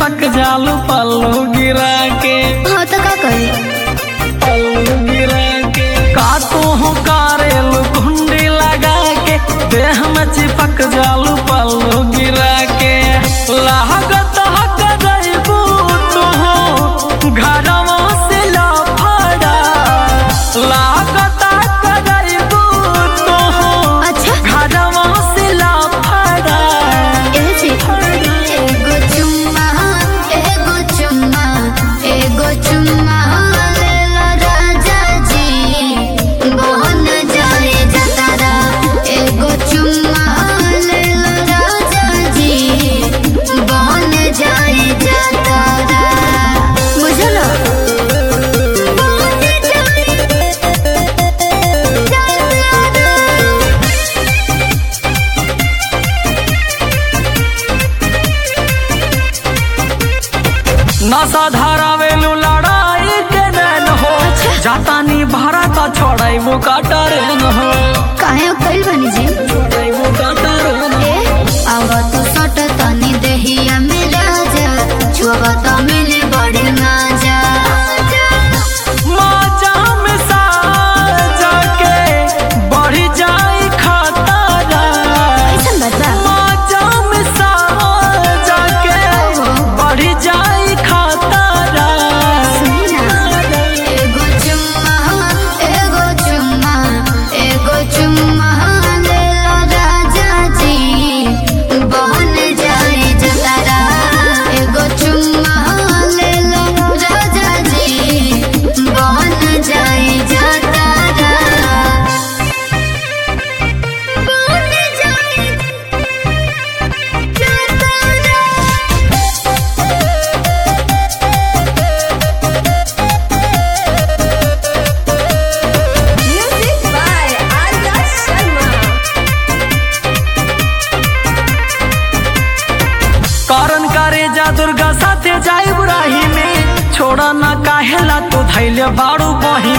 चिपक जालू पल्लू गिरा के हाँ तो का करी पल्लू गिरा के का तू हो कारेलू कुंडी लगा के देह में चिपक जालू पल्लू गिरा के लागत हक जइबू तू घरवा से लफड़ा लागत हक जइबू तू अच्छा घरवा से लफड़ा ए जी एगो चुम्मा एगो चुम्मा एगो चुम्मा लेला राजा जी बहन जाए जतारा एगो चुम्मा लेला राजा जी बहन जाए जतारा बुझलो बहन जाए जतारा नशा धारावेलू लड़ाई के नैन हो जातानी भारत छोड़ाइबू का टरेन हो काहे कइल बनी जी छोड़ाइबू का टरेन हो ए आवत सट तनी देहिया में राजा छुआवत मिली बड़ी मजा माजा में साजा के बढ़ी जाई खतरा ऐसन बात बा माजा में साजा के बढ़ी जाई खतरा सुनी ना एगो चुम्मा एगो चुम्मा एगो चुम्मा लेला राजा जी बहन जाए जतारा एगो चुम्मा लेला राजा जी बहन जाए जतारा बहन जाए Music by Arya Sharma. कारण करे जा दुर्गा साथे जाई बुराही में छोड़ा ना काहेला तू धैले बाड़ू बही